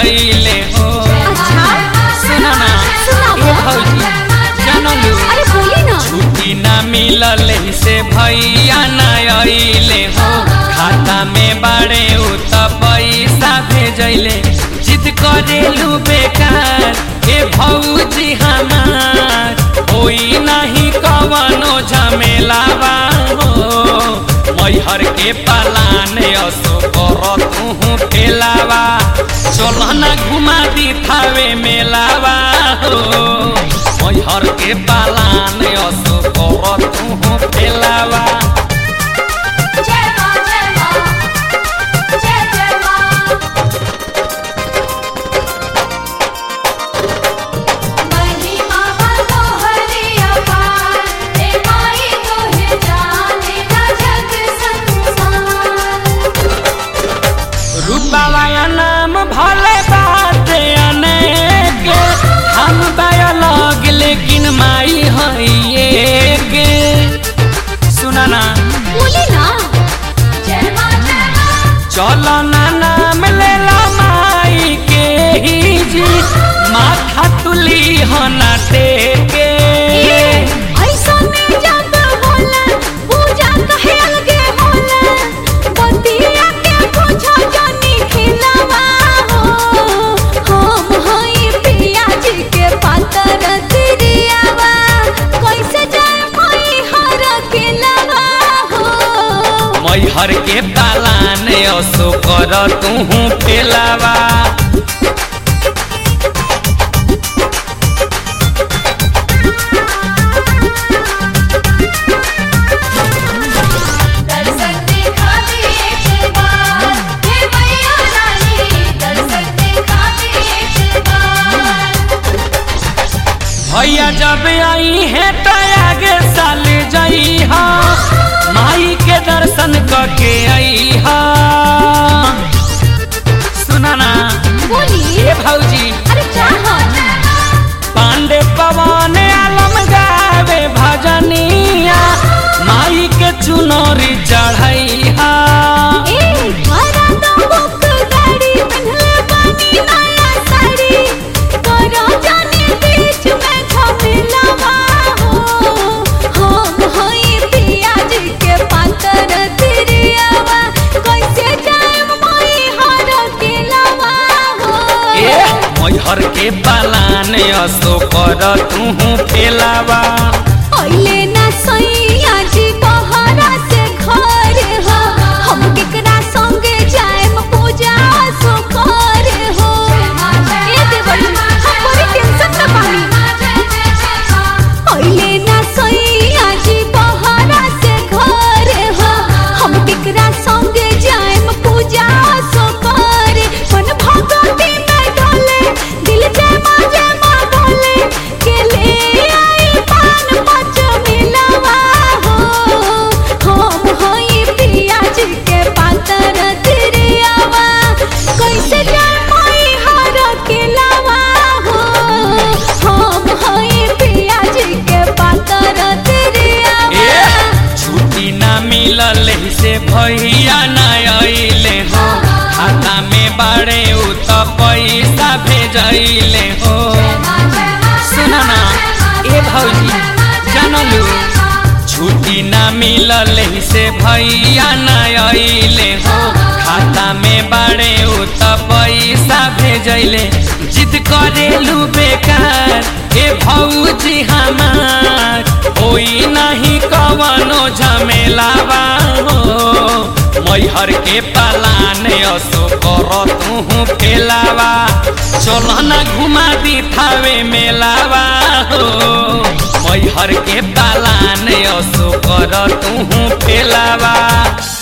भेजैले हो अच्छा सुना ना सुनाओ। ए भौजी जानलू अरे बोली ना छुट्टी ना मिलल से भैया न अइले हो खाता में बाड़े उ त पैसा भेजैले जिद करेलू बेकार ए भौजी हमार होई नहीं कवनो झमेलावा हो मैहर के पालान असो कर तू फेलावा चल ना घुमा दी थावे मेलावा हो मैहर के पालान असो कर तू फेलावा जय मां जय मां जय जय मां महिमा बतो हरिया पार हे माई तोहे जाने ना जग संसार रूपावाया नाम भले बात अनेक हम बायोलॉग लेकिन माई है के सुना ना बोली ना जय मां जय मां चलो ना नाम ले ला माई के ही जी माथा तुली हो ना टेके ऐसा में जब होला पूजा कहे अलगे होला बतिया के पूछो जानी खिलावा हो हम हई पिया जी के पातर तिरियावा कैसे जाए मई हर के लवा हो मैहर के पालान असो कर तू पेलावा दर्शन दिखा दे एक बार हे मैया रानी दर्शन दिखा दे एक बार भैया जब आई है तो आगे साल जाई हा माई के दर्शन करके आई हा सुना ना बोली ए भौजी अरे क्या हो पांडे पवन आलम गावे भजनिया माई के चुनरी चढ़ाई हा ए घरा तो बुक गाड़ी पहनले बानी नया साड़ी करो जाने बीच में झमेलावा हो हम हई पिया जी के पातर तिरियावा कैसे जाए मई हर के लवा हो ए मैहर के पालान असो कर तू फेलावा अइले ना सैया जी बहरा से घर हो हम केकरा संगे जाएम पूजा सो कर हो ए देवरी हम बड़ी टेंशन में बानी अइले ना सैया जी बहरा से घर हो हम केकरा संगे जाएम पूजा सो कर मन भगवती में डोले दिल जय मां जय मां बोले के ले आई पान पच मिलवा हो हम होई पिया जी के पातर तिरियावा कैसे जाए मोई हर के लावा हो हम होई पिया जी के पातर तिरियावा ए छुट्टी ना मिलल से भैया न अइले हो खाता में बाड़े उ त पैसा भेजैले हो सुना ना ए भौजी जानलू छुट्टी ना मिलल से भैया न अइले हो खाता में बाड़े उ त पैसा भेजैले जिद करेलू बेकार ए भौजी हमार होई नहीं कवनो झमेलावा हो मैहर के पालान असो कर तू फेलावा चल ना घुमा दी थावे मेलावा हो मैहर के पालान असो कर तू फेलावा